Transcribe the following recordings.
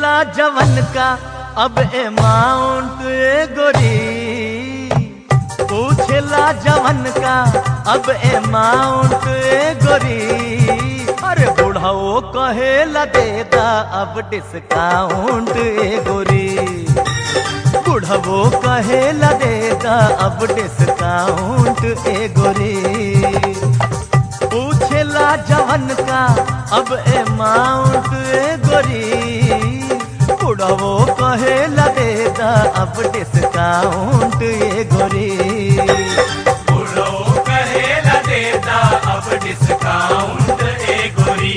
पूछला जवन का अब अमाउंट ए गोरी पूछला जवन का अब अमाउंट ए गोरी अरे बुढ़ाओ कहेला देता अब डिस्काउंट ए गोरी बुढ़वो कहेला देता अब डिस्काउंट ए गोरी पूछेला जवन का अब अमाउंट ए गोरी बुढ़वो कहेला देता अब डिस्काउंट ए गोरी बुढ़ो कहेला देता अब डिस्काउंट ए गोरी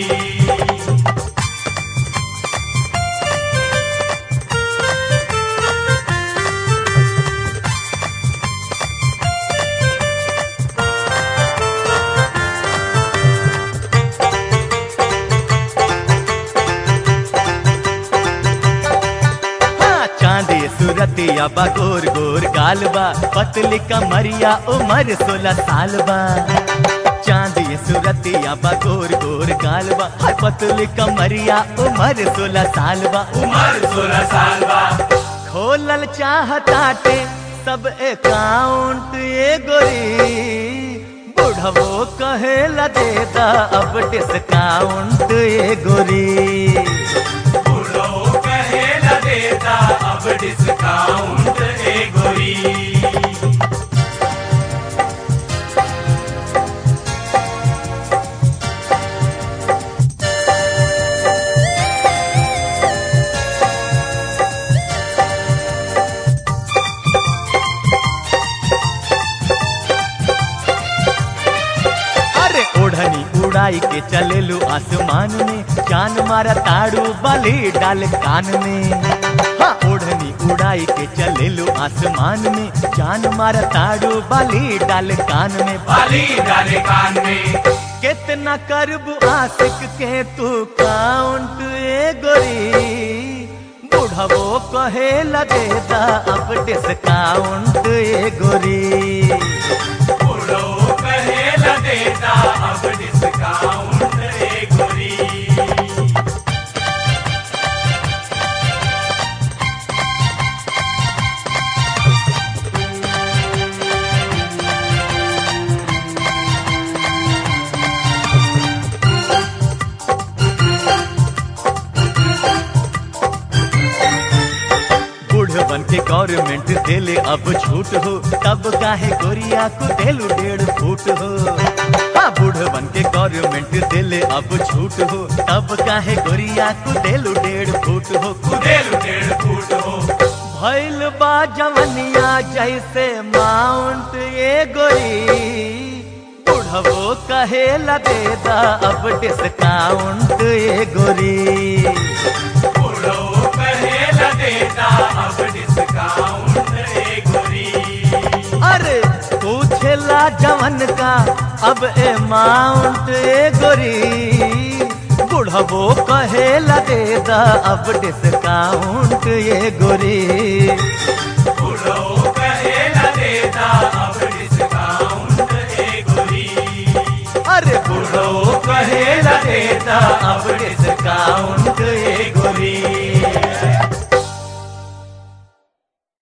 हाँ, चांदी सूरतिया बा गोर गोर गालबा पतली कमरिया उमर सोलह साल बा चांदी सूरतिया बा गोर गोर गालबा हाय पतली कमरिया उमर सोलह साल बा उम्र सोलह साल बा खोलल चाहताटे सब अकाउंट ये गोरी बुढ़वो कहेला देता अब डिस्काउंट ये गोरी बुढ़ो कहेला देता अब डिस्काउंट ए गोरी अरे ओढ़नी उड़ाई के चलेलू आसमान में जान मारा ताड़ू बाली डाल कान में हाँ ओढ़नी उड़ाई के चलेलू आसमान में जान मारा ताड़ू बाली डाल कान में बाली डाले कान में कितना करबू आशिक के तू काउंट ए गोरी बुढ़वो कहेला देता अब डिस्काउंट ए गोरी बुढ़ो कहेला देता अब डिस्काउंट ए गोरी बुढ़वन के गवर्नमेंट देले अब छूट हो तब काहे गोरिया को देलू डेढ़ फूट हो हाँ बुढ़वन के गवर्नमेंट देले अब छूट हो तब काहे गोरिया को देलू डेढ़ फूट हो कुदेलू डेढ़ फूट हो भैल बा जवनिया जैसे माउंट ये गोरी बुढ़वो कहेला देता अब डिस्काउंट ये गोरी बुढ़ो कहेला देता अब डिस्काउंट ए गोरी अरे पूछेला जवन का अब अमाउंट ए गोरी बुढ़वो कहेला देता अब डिस्काउंट ये गोरी बुढ़ो कहेला देता अब डिस्काउंट ए गोरी अरे बुढ़वो कहेला देता अब डिस्काउंट